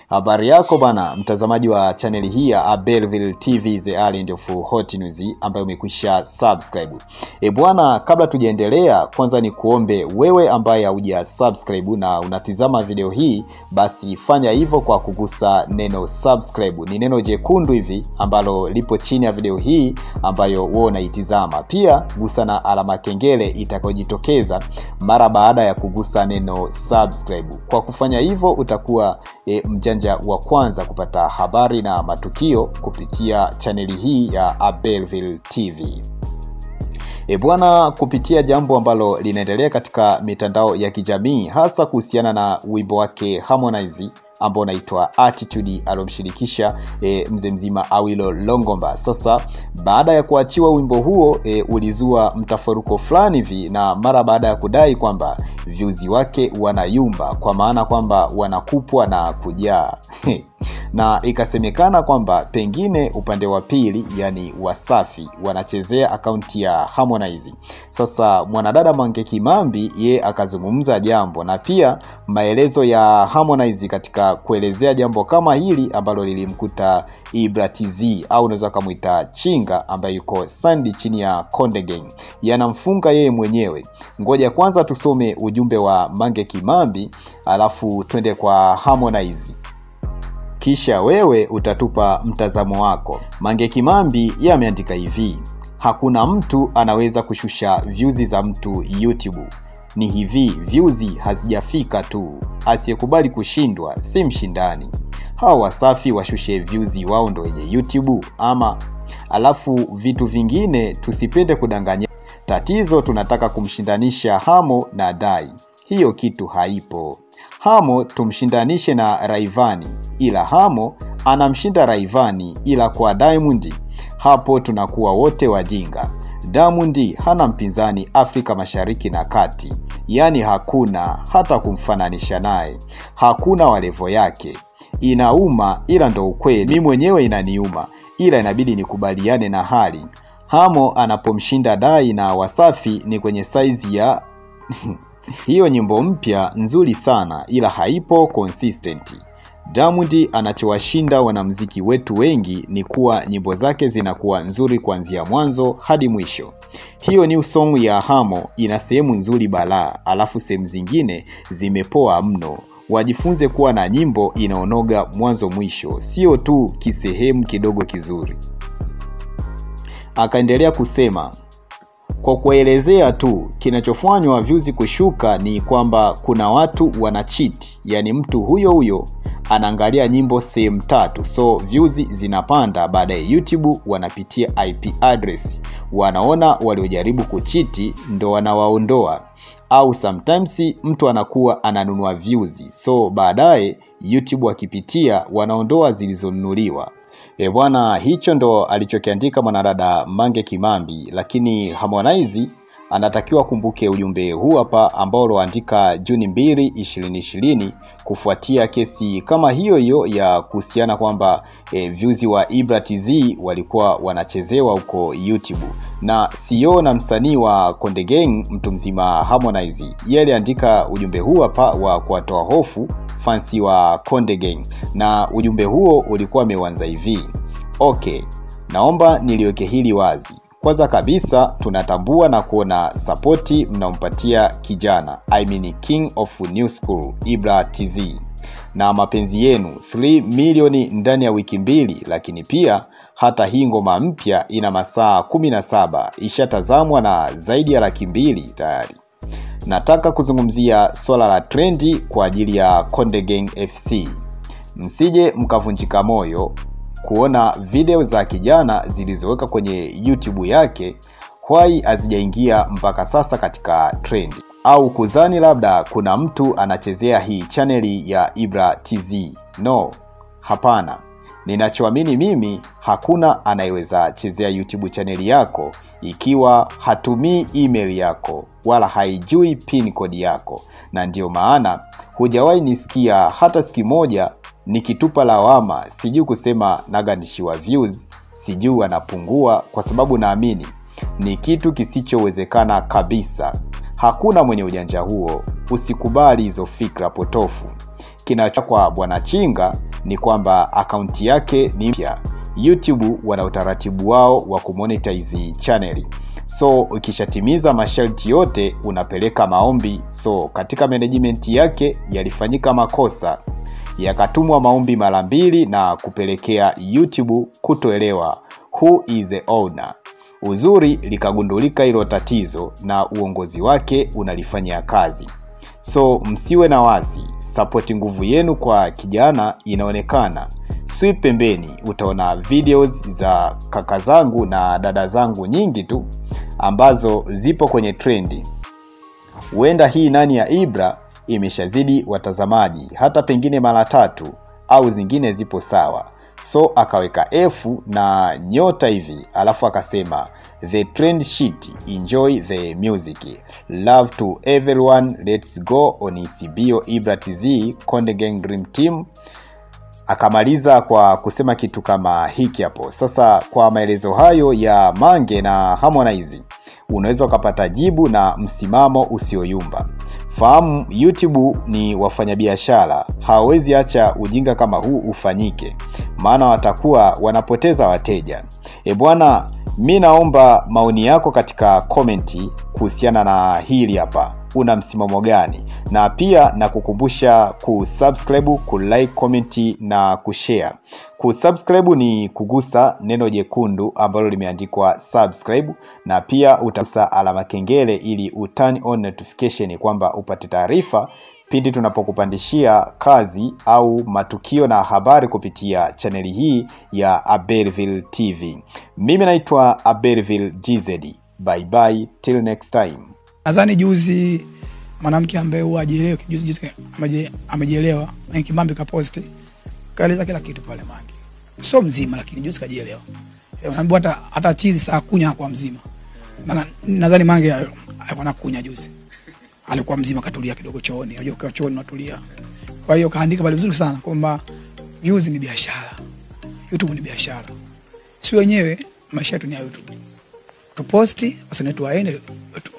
Habari yako bana, mtazamaji wa chaneli hii ya Belleville TV the Island of Hot News ambayo umekwisha subscribe. E bwana, kabla tujaendelea, kwanza ni kuombe wewe ambaye hauja subscribe na unatizama video hii, basi fanya hivyo kwa kugusa neno subscribe. Ni neno jekundu hivi ambalo lipo chini ya video hii ambayo wewe unaitizama. Pia gusa na alama kengele itakayojitokeza mara baada ya kugusa neno subscribe. Kwa kufanya hivyo utakuwa e, mjanja wa kwanza kupata habari na matukio kupitia chaneli hii ya Belleville TV. E bwana, kupitia jambo ambalo linaendelea katika mitandao ya kijamii hasa kuhusiana na wimbo wake Harmonize ambao unaitwa Attitude alomshirikisha e, mzee mzima Awilo Longomba. Sasa baada ya kuachiwa wimbo huo e, ulizua mtafaruko fulani hivi, na mara baada ya kudai kwamba vyuzi wake wanayumba, kwa maana kwamba wanakupwa na kujaa na ikasemekana kwamba pengine upande wa pili yani Wasafi wanachezea akaunti ya Harmonize. Sasa mwanadada Mange Kimambi ye akazungumza jambo na pia maelezo ya Harmonize katika kuelezea jambo kama hili ambalo lilimkuta Ibra TZ au unaweza ukamwita Chinga ambaye yuko sandi chini ya Konde Gang yanamfunga yeye mwenyewe. Ngoja kwanza tusome ujumbe wa Mange Kimambi alafu twende kwa Harmonize kisha wewe utatupa mtazamo wako. Mange Kimambi yeye ameandika hivi: hakuna mtu anaweza kushusha vyuzi za mtu YouTube. Ni hivi, vyuzi hazijafika tu. Asiyekubali kushindwa si mshindani. Hawa Wasafi washushe vyuzi wao ndo wenye YouTube ama. Alafu vitu vingine tusipende kudanganya. Tatizo tunataka kumshindanisha Hamo na Dai, hiyo kitu haipo. Hamo tumshindanishe na Raivani, ila Hamo anamshinda Raivani, ila kwa Diamond hapo tunakuwa wote wajinga. Diamond hana mpinzani Afrika Mashariki na Kati, yaani hakuna hata kumfananisha naye, hakuna wa levo yake. Inauma ila ndo ukweli, mi mwenyewe inaniuma, ila inabidi nikubaliane na hali. Hamo anapomshinda Dai na Wasafi ni kwenye saizi ya hiyo nyimbo mpya nzuri sana ila haipo consistent. Diamond anachowashinda wanamuziki wetu wengi ni kuwa nyimbo zake zinakuwa nzuri kuanzia mwanzo hadi mwisho. Hiyo new song ya Hamo ina sehemu nzuri balaa, alafu sehemu zingine zimepoa mno. Wajifunze kuwa na nyimbo inaonoga mwanzo mwisho, sio tu kisehemu kidogo kizuri. Akaendelea kusema kwa kuelezea tu, kinachofanywa vyuzi kushuka ni kwamba kuna watu wana cheat, yani mtu huyo huyo anaangalia nyimbo sehemu tatu, so vyuzi zinapanda. Baadaye YouTube wanapitia IP address, wanaona waliojaribu kuchiti ndo wanawaondoa, au sometimes mtu anakuwa ananunua views, so baadaye YouTube akipitia wanaondoa zilizonunuliwa. E bwana, hicho ndo alichokiandika mwanadada Mange Kimambi, lakini Harmonize anatakiwa kumbuke ujumbe huu hapa ambao ulioandika Juni mbili ishirini ishirini kufuatia kesi kama hiyo hiyo ya kuhusiana kwamba e, views wa Ibra TZ walikuwa wanachezewa huko YouTube na CEO na msanii wa Konde Gang mtu mzima Harmonize, yeye aliandika ujumbe huu hapa wa kuwatoa hofu fansi wa Konde Gang, na ujumbe huo ulikuwa umeuanza hivi: okay, naomba niliweke hili wazi. Kwanza kabisa tunatambua na kuona sapoti mnampatia kijana I mean king of new school Ibra TZ na mapenzi yenu 3 milioni ndani ya wiki mbili, lakini pia hata hii ngoma mpya ina masaa 17 ishatazamwa na zaidi ya laki mbili tayari. Nataka kuzungumzia swala la trendi kwa ajili ya Konde Gang FC. Msije mkavunjika moyo kuona video za kijana zilizoweka kwenye YouTube yake why hazijaingia mpaka sasa katika trendi, au kuzani labda kuna mtu anachezea hii chaneli ya Ibra TZ. No, hapana. Ninachoamini mimi, hakuna anayeweza chezea YouTube chaneli yako ikiwa hatumii email yako wala haijui pin code yako, na ndiyo maana hujawahi nisikia hata siku moja nikitupa lawama, sijui kusema nagandishiwa views, sijui anapungua, kwa sababu naamini ni kitu kisichowezekana kabisa. Hakuna mwenye ujanja huo. Usikubali hizo fikra potofu. Kinacho kwa bwana Chinga ni kwamba akaunti yake ni mpya. YouTube wana utaratibu wao wa kumonetize chaneli, so ukishatimiza masharti yote unapeleka maombi. So katika management yake yalifanyika makosa, yakatumwa maombi mara mbili na kupelekea YouTube kutoelewa who is the owner. Uzuri likagundulika hilo tatizo na uongozi wake unalifanyia kazi. So msiwe na wasi, sapoti nguvu yenu kwa kijana inaonekana. Sweep pembeni, utaona videos za kaka zangu na dada zangu nyingi tu ambazo zipo kwenye trendi. Huenda hii nani ya Ibra imeshazidi watazamaji hata pengine mara tatu au zingine zipo sawa. So akaweka F na nyota hivi, alafu akasema the trend shit, enjoy the music, love to everyone, let's go on Isibio Ibra TZ Konde Gang Dream Team. Akamaliza kwa kusema kitu kama hiki hapo. Sasa kwa maelezo hayo ya Mange na Harmonize, unaweza ukapata jibu na msimamo usioyumba. Fahamu YouTube ni wafanyabiashara, hawawezi acha ujinga kama huu ufanyike, maana watakuwa wanapoteza wateja. E bwana, mi naomba maoni yako katika komenti kuhusiana na hili hapa. Una msimamo gani? Na pia na kukumbusha kusubscribe, kulike, comment na kushare. Kusubscribe ni kugusa neno jekundu ambalo limeandikwa subscribe, na pia utagusa alama kengele ili uturn on notification kwamba upate taarifa pindi tunapokupandishia kazi au matukio na habari kupitia chaneli hii ya Abelville TV. Mimi naitwa Abelville GZ. Bye bye till next time. nadhani juzi mwanamke ambaye huwa ajielewi juzi juzi ameje- amejielewa na Kimambi kaposti kaeleza kila kitu pale Mange, sio mzima, lakini juzi kajielewa. Eh, Unaambiwa hata hata chizi saa kunya kwa mzima, Na- na- nadhani Mange alikuwa nakunya juzi, alikuwa mzima, katulia kidogo chooni. Unajua ukiwa chooni unatulia. Kwa hiyo kaandika pale vizuri sana kwamba views ni biashara, YouTube ni biashara, si wenyewe maisha yetu ni ya YouTube tuposti wasanii wetu waende tu-